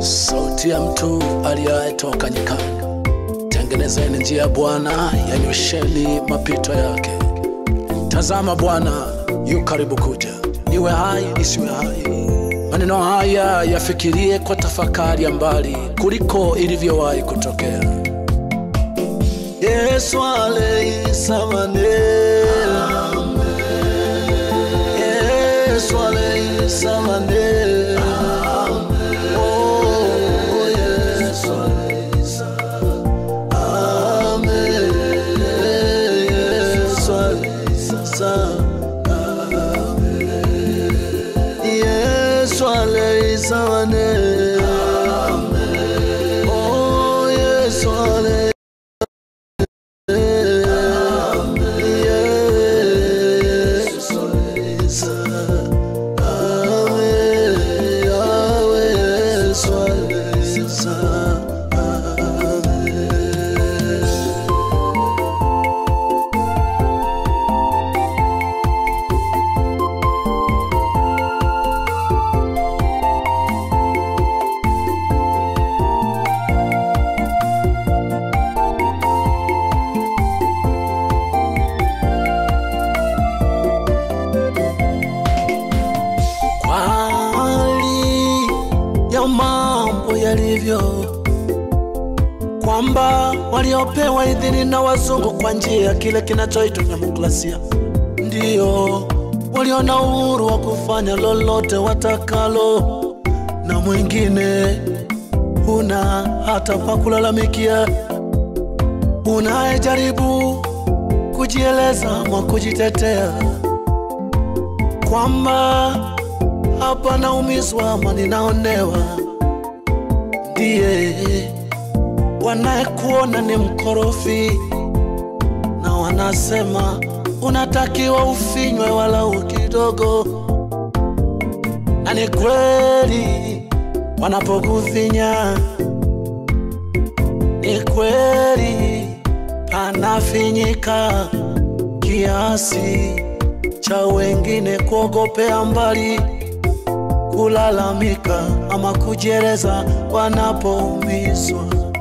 sauti ya mtu aliyetoka nyikani. Tengenezeni njia ya Bwana, yanyosheni mapito yake. Tazama, Bwana yu karibu kuja. Niwe hai nisiwe hai, maneno haya yafikirie kwa tafakari ya mbali kuliko ilivyowahi kutokea. Yesu aleisamane Yesu aleisamane Oh, Yesu Amen. Yesu aleisamane Yesu aleisamane Oh, Yesu aleisamane Kwa hali ya mambo yalivyo, kwamba waliopewa idhini na wazungu kwa njia ya kile kinachoitwa demokrasia ndiyo walio na uhuru wa kufanya lolote watakalo, na mwingine huna hata pa kulalamikia, unayejaribu kujieleza ama kujitetea kwamba hapa naumizwa ama ninaonewa, ndiye wanayekuona ni mkorofi, na wanasema unatakiwa ufinywe walau kidogo, na ni kweli wanapokufinya, ni kweli anafinyika kiasi cha wengine kuogopea mbali, kulalamika ama kujieleza wanapoumizwa.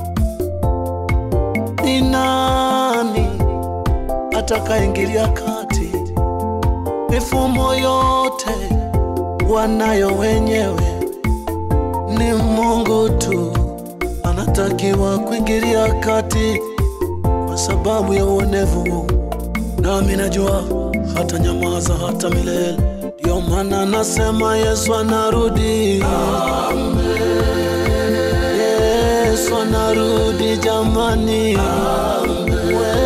Ni nani atakaingilia kati? Mifumo yote wanayo wenyewe, ni Mungu tu anatakiwa kuingilia kati kwa sababu ya uonevu nami najua hata nyamaza hata milele. Ndio maana nasema Yesu anarudi, Yesu anarudi jamani, We,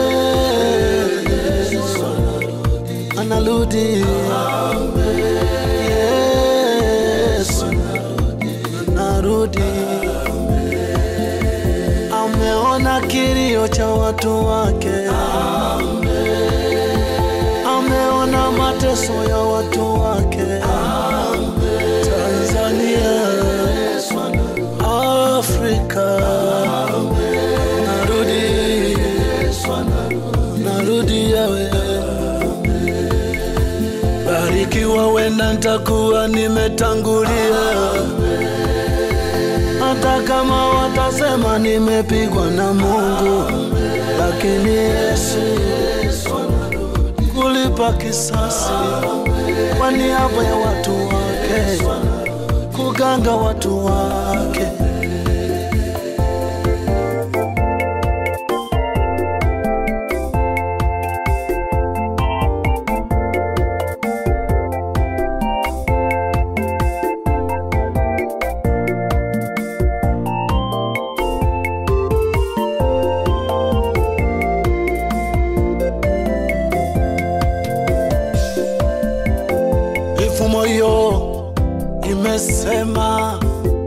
Yesu anarudi, Yesu anarudi, ameona kilio cha watu wake ameona mateso ya watu wake Tanzania, Afrika, narudi, narudi yawe barikiwa, wenda ntakuwa nimetangulia, hata kama watasema nimepigwa na Mungu, lakini Yesu kulipa kisasi kwa niaba ya watu wake, kuganga watu wake. Mifumo hiyo imesema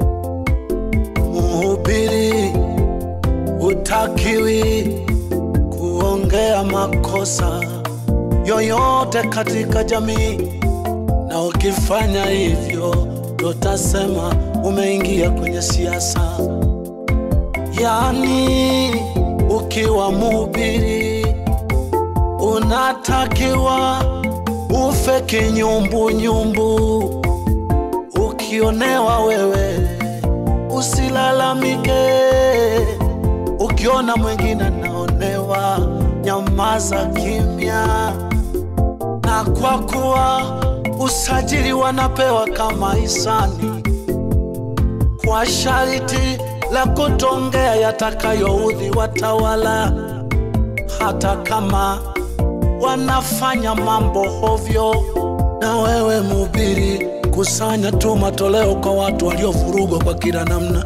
mhubiri hutakiwi kuongea makosa yoyote katika jamii, na ukifanya hivyo tutasema umeingia kwenye siasa. Yaani, ukiwa mhubiri unatakiwa ufe kinyumbunyumbu. Ukionewa wewe usilalamike. Ukiona mwingine anaonewa, nyamaza kimya, na kwa kuwa usajili wanapewa kama hisani, kwa sharti la kutongea yatakayoudhi watawala, hata kama wanafanya mambo hovyo. Na wewe mhubiri, kusanya tu matoleo kwa watu waliovurugwa kwa kila namna.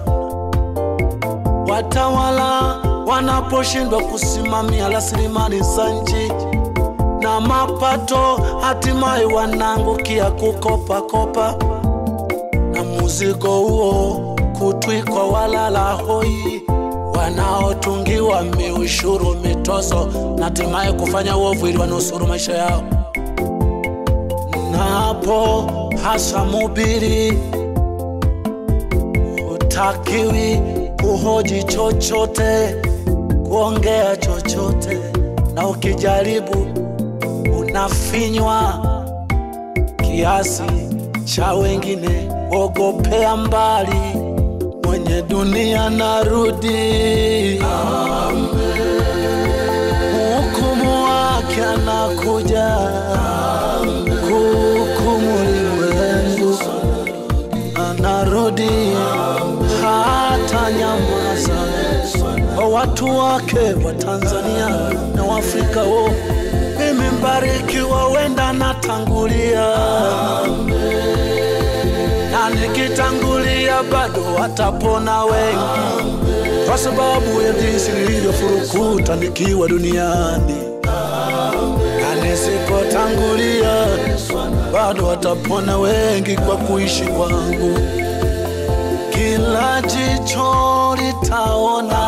Watawala wanaposhindwa kusimamia rasilimali za nchi na mapato, hatimaye wanaangukia kukopa kopa, na muzigo huo kutwikwa walala hoi wanaotungiwa miushuru, mitozo na hatimaye kufanya uovu ili wanusuru maisha yao. Napo hasa mubiri, hutakiwi kuhoji chochote, kuongea chochote, na ukijaribu unafinywa kiasi cha wengine ogopea mbali, mwenye dunia narudi, hukumu wake anakuja kuhukumu ulimwengu, anarudi hata nyamaza kwa watu wake wa Tanzania na Waafrika wo. Mimi mbarikiwa, wenda natangulia na nikitangulia bado watapona wengi, kwa sababu ya jinsi nilivyofurukuta nikiwa duniani, na nisipotangulia bado watapona wengi kwa kuishi kwangu. Kila jicho litaona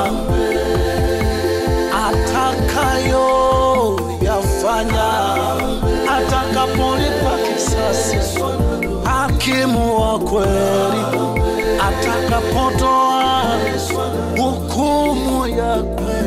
atakayo yafanya atakapolipa kisasi hakimu wa kweli atakapotoa hukumu ya kweli.